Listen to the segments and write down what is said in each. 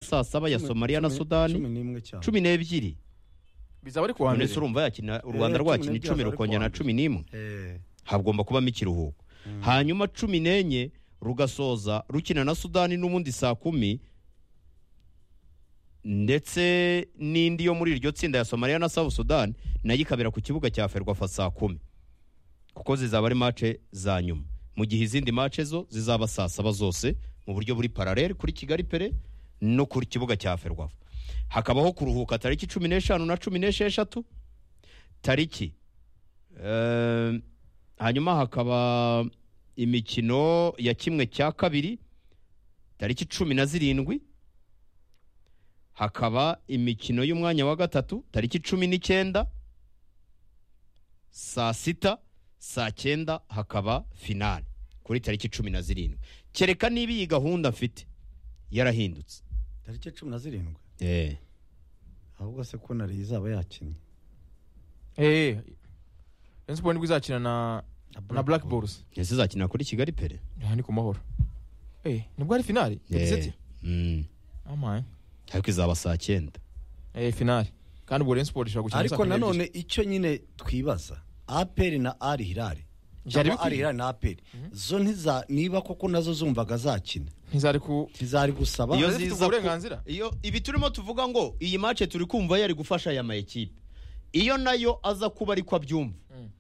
saa saba ya somaliya na sudani cumi n'ebyiri bizaba ari ku wa none mbere se urumva yakina u Eh, rwanda cumi rwakina n'ebyiri icumi hazaba ari rukongera kuwa na cumi n'imwe Eh, hagomba kubamo ikiruhuko hanyuma cumi n'enye rugasoza rukina na sudani n'ubundi saa kumi ndetse n'indi yo muri iryo tsinda ya somaliya na south sudan nayo ikabera ku kibuga cya ferwafa saa kumi kuko zizaba ari mace za nyuma mu gihe izindi mace zo zizaba saa saba zose mu buryo buri paralele kuri kigali pere no ku kibuga cya ferwafa hakabaho kuruhuka tariki cumi n'eshanu na cumi n'esheshatu tariki Ehm, hanyuma hakaba imikino ya kimwe cya kabiri tariki cumi na zirindwi hakaba imikino y'umwanya wa gatatu tariki cumi n'icyenda saa sita saa cyenda hakaba finale kuri tariki cumi na zirindwi kereka niba iyi gahunda mfite yarahindutse tariki cumi na zirindwi ahubwo se ko nari izaba yakinnye eee Rayon Sport nibwo izakina na na Black Bulls ese izakina kuri kigali pere aha ni ku mahoro eee nibwo ari finali Eh, mm. amaye ariko izaba saa cyenda eee finali kandi ubwo Rayon Sport ishobora gukina ariko nanone icyo nyine twibaza aperi na ari hirari Byari ari bikwiye. hirari na aperi zo ntiza niba koko nazo zumvaga zakina ntizari ku ntizari gusaba Iyo- iyo zifite ziza uburenganzira? ku- iyo ibi turimo tuvuga ngo iyi mace turi kumva yari gufasha aya mayikipe iyo nayo aza kuba ariko abyumva Mm.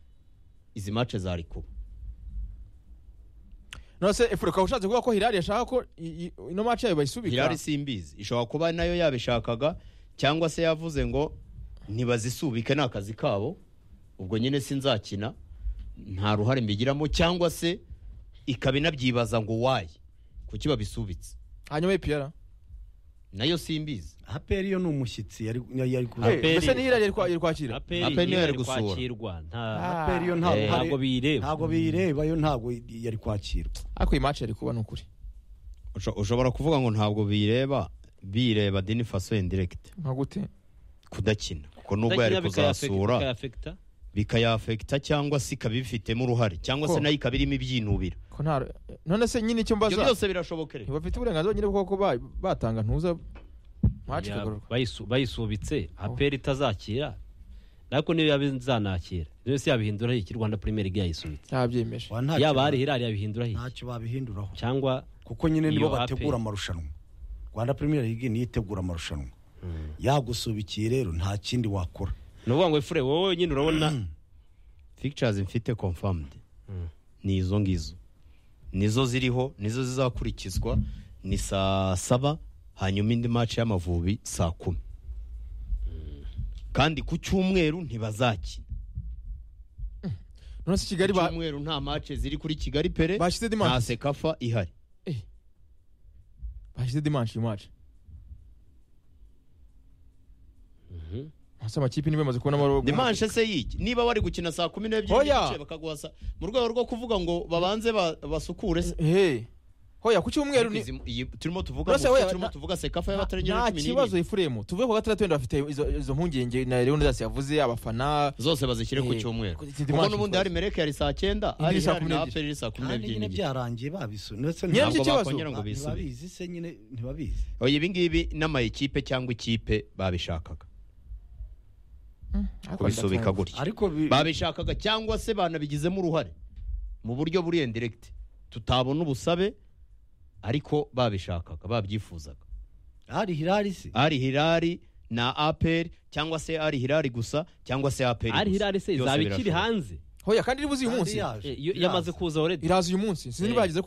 izi mace zari kuba none se efure ukaba ushatse kuvuga ko hirari yashaka ko i- i- ino maci yayo bayisubika hirari simbizi ishobora kuba nayo yabishakaga cyangwa se yavuze ngo ntibazisubike ni akazi kabo ubwo nyine sinzakina nta ruhare mbigiramo cyangwa se ikaba inabyibaza ngo wayi kuki babisubitse hanyuma ipiyara nayo simbizi aperi yo ni umushyitsi yari yari yari kuza Aperi- mbese ni hirari yari kwa- yari kwakira Aperi aperi niyo niyo yari yari gusura. kwakirwa nta aperi yo nta Eh, ruhare- ntabwo biyireba. ntabwo biyireba yo ntabwo yari kwakirwa ariko iyi maci yari kuba ni ukuri Usho- ushobora kuvuga ngo ntabwo bireba bireba deni faso indiregiti nka gute kudakina kuko nubwo yari kuzasura bikayafekita bikayafekita cyangwa se ikaba ibifitemo uruhare cyangwa se Ko. nayo ikaba irimo ibyinubira ko nta none se nyine ibyo icyo mbaza byose birashobokera ntibafite uburenganzira nyine bwo kuba batanga ntuza maci ikagororwa bayisu- bayisubitse aperi itazakira ariko niyo yaba izanakira niyo se yabihindura iki rwanda premier league yayisubitse yabyemeje Wa ntacyo- yaba ari hirari yabihindura iki ntacyo babihinduraho cyangwa kuko nyine nibo Iyo bategura Aperi. amarushanwa rwanda premier league niyo itegura amarushanwa yagusubikiye rero nta kindi wakora ni ukuvuga ngo efure wowe nyine urabona fikicarazi mfite komfamudi ni izo ngizo nizo ziriho nizo zizakurikizwa ni saa saba hanyuma indi maci y'amavubi saa kumi kandi ku cyumweru ntibazakina none se kigali ba icyumweru nta mace ziri kuri kigali pere Bashyize dimanche. nta sekafa ihari bashyize dimanshi iyo maci hasi amakipe niba yamaze kubona amabara dimanche se yiki niba wari gukina saa kumi n'ebyiri Oya. n'igice bakaguha saa mu rwego rwo kuvuga ngo babanze ba- basukure se he hoya ku cyumweru Ariko ni izi- iyi turimo tuvuga Rwose ngo- we- turimo na- tuvuga sekafa y'abatarengera nta cumi n'ibiri. kibazo efuremu tuvuge ko gatandatu wenda bafite izo- izo mpungenge na leon zasi yavuze abafana zose bazishyire ku Eh, cyumweru ku- iki kuko dimanche n'ubundi hari mereke yari saa cyenda Indi hari saa hari kumi na n'ebyiri. aperi saa kumi kandi n'ebyiri nyine n'igice. byarangiye babisu ndetse Nyine ntabwo icyo ntabwo kibazo. bakongera ngo bisubire ntibabizi se nyine ntibabizi oya ibi ngibi n'amayikipe cyangwa ikipe babishakaga kubisubika gutya ariko bi- babishakaga cyangwa se banabigizemo uruhare mu buryo buri indiregiti tutabona ubusabe ariko babishakaga babyifuzaga ari hirari se ari hirari na aperi cyangwa se ari hirari gusa cyangwa se aperi ari gusa. hirari se Byose izaba ikiri birashoboka. hanze hoya kandi iribuze uyu Kandi munsi yaje. Eh, yo- yamaze Yaje. kuza already iraza uyu munsi sinzi Eh. niba yageze ku